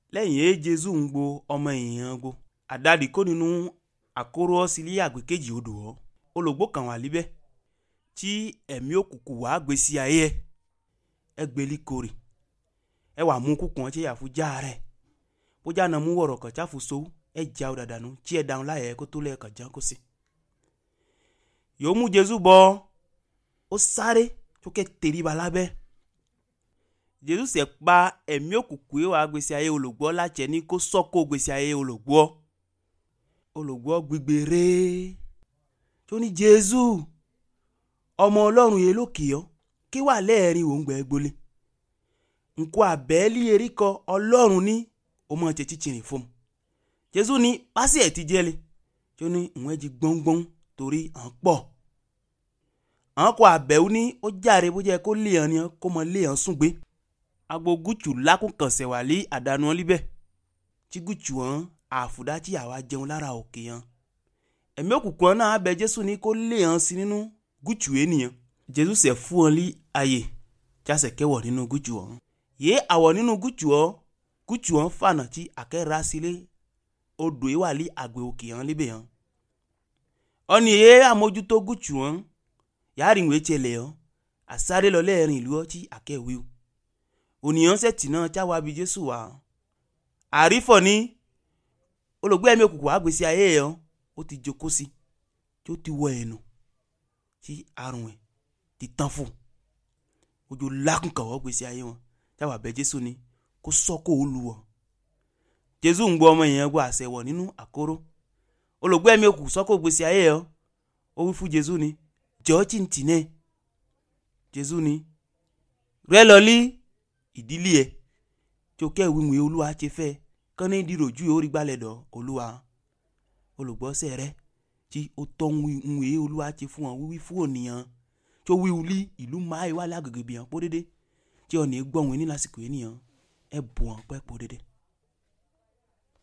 lẹ́yìn èé jésù ń gbo ọmọ èèyàn gbo àdàdì kó nínú àkóró ọsílẹ àgbẹ̀ kejì odò ọ olùgbò kan wà líbẹ̀ tí ẹ̀mí òkùnkùn wàá gbé sí ayé ẹ ẹ gbélé korè ẹ wà mú kúkùn ọ tí yà fún já rẹ bó já nà mú wọ̀rọ̀ kàn jáfu so ẹ já ọ dàdànù tí ẹ dáhùn láyẹ kó tó lẹ́ẹ̀kan já kó sí. yòó mú jésù bọ ó sáré tó kẹ́ tẹríba lábẹ́ jésù sẹ pa ẹ̀mí òkùnkùn yìí wàá gbèsè ayé olùgbọ́ láti ẹni kó sọ́kò gbèsè ayé olùgbọ́ olùgbọ́ gbígbé rèé tó ní jésù ọmọ ọlọ́run yìí lókè ọ́ kí wà lẹ́ẹ̀rin òun gbẹ́ gbolé nkó àbẹ́ẹ́lì eríkọ ọlọ́run ní ọmọ tètè tìrìn fún un jésù ní pásì ẹ̀ ti jẹ́lẹ̀ tó ní ìwọ̀n jí gbọ́ngbọ́n torí à ń pọ̀ àwọn kò àbẹ̀wò ní ó jáde bó jẹ́ kó lé hàn ní kó mọ lé hàn sùn gbé agbo gútù lákùnkànsẹ̀ wà lé àdánù ọ́ líbẹ̀ tí gútù hàn àfùdá tí àwa jẹun lára òkè hàn ẹ̀mí òkùnkùn náà abẹ jésù ní kó lé hàn sí nínú gútù ènìyàn jésù sẹ̀ fún wọn lé ayè tí a sẹ̀ kẹwọ̀ nínú gútù ọ̀hún yé àwọ̀ nínú gútù ọ́ gútù ọ̀hún fànà tí àkẹ́rà sílé odò yìí wà lé àgbẹ̀ òkè hàn líbẹ̀ hàn ọ̀nì yé àmójútó gútù ọ̀hún yàrá ìwé tiẹ̀lẹ̀ ọ́ àsáré lọ lẹ́ẹ̀rin ìlú ọtí àkẹ́wéw ònìyàn sẹ̀tì náà táwa bí jésù wá àrífọ̀ ní olùgbé ẹ̀mí òkùnkùn àgbèsí ayé ẹ̀ ọ́ ó ti jókòó sí tí ó ti wọ ẹ̀nu tí àrùn ẹ̀ ti tán fún ojú lákùnkàwọ́ gbèsè ayé wọn táwa bẹ jésù ní kó sọ́kò ó lu wọ̀ jésù ń gbọ́ ọmọ èèyàn gbọ́ àṣẹ wọ̀ nínú àkóró olùgbé ẹ̀mí òkùnkùn sọ́kò gbèsè ayé ẹ̀ ọ́ ó wí fún jésù ní jọ́ọ́tì ntì náà jésù ní rẹ lọ lí ìdílé ẹ tí o kẹ́ ìwé olúwa ti fẹ́ kán ní ìdíròjú yóò rí gbalẹ̀ dọ̀ olúwa olùgbọ́sẹ̀ rẹ tí o tọ́ ń wé olúwa ti fún ọ wíwí fún ònìyàn tí o wí wuli ìlú máa wà lágbègbè bìyàn pọ́ dédé tí o ní gbọ́ wọn ní lásìkò ènìyàn ẹ bù wọn pẹ́ pọ́ dédé.